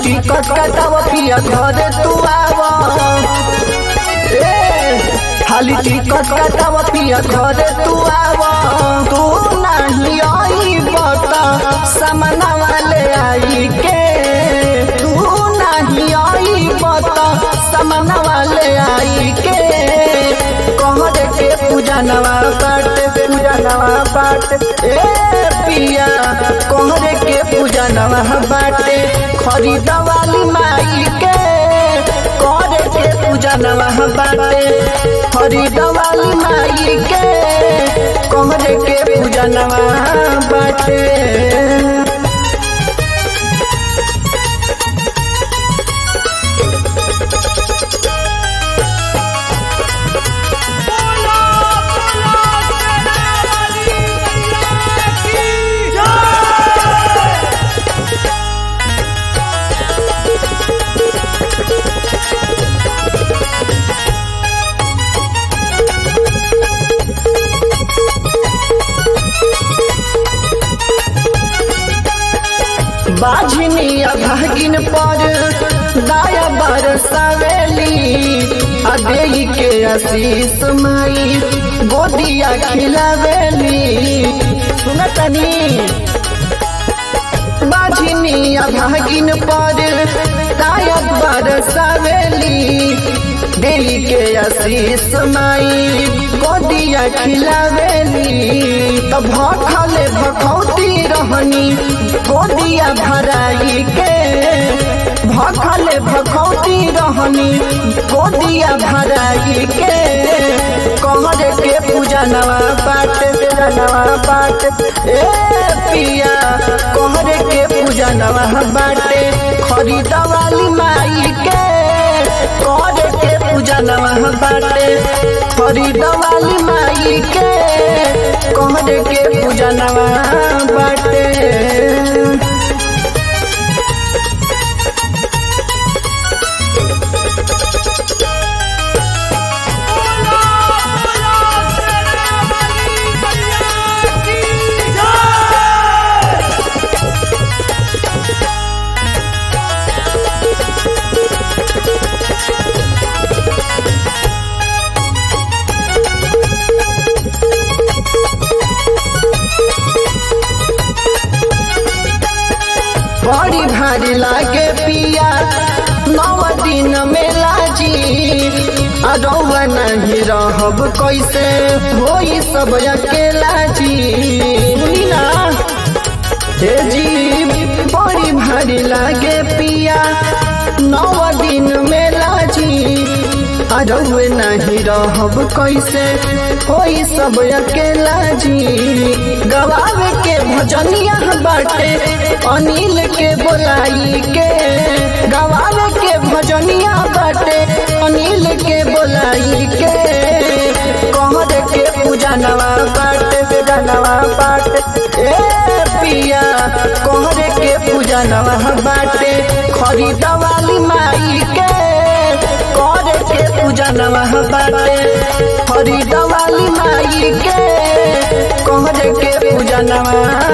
ticket कटाव पिया घरे तू आवा ए खाली टिकट कटाव पिया घरे तू आवा तू नहीं आई बता सामना वाले आई के तू नहीं आई बता सामना वाले आई के कहर के पूजा नवा बाट पूजा नवा बाट ए पिया कहर के पूजा नवा बाटे खरीद वाली माई के करे के पूजा नवा बाटे खरीद वाली माई के कहरे के पूजा नवा बाटे बोला बोला तेरे वाली मैया की जय बाझनी भागिन पर दाया बरसावेली अदेई के आशीष माई गोदिया खिलावेली सुनतनी बाझनी भागिन पर दाया बरसावेली देई के आशीष माई गोदिया खिलावेली तो भखले भखौती रहनी गोदिया भराई के भखले भखौती रहनी गोदिया भराई के कहर के पूजा नवा बाट पूजा नवा बाट ए पिया कहर के पूजा नवा बाटे खरीद वाली माई के कहर के पूजा नवा बाटे खरीद वाली माई के कहर के पूजा नवा बाटे बोला बोला तेरे वाली मैया की जय बड़ी भारी लागे पिया नौ दिन में लाजी अरौवा नहीं रहब कैसे होई सब अकेला जी सुनी ना हे जी बड़ी भारी लागे पिया नौ दिन में लाजी अरौवे नहीं रहब कैसे होई सब अकेला जी गवावे के भजनिया बाटे अनिल के बोलाई के गवावे के भजनिया बाटे अनिल के बोलाई के कहर के पूजा नवा बाटे पूजा नवा बाटे ए पिया कहर के पूजा नवा बाटे खरीद वाली माई के कर के पूजा नवा बाटे खरीद वाली माई के कहर के पूजा नवा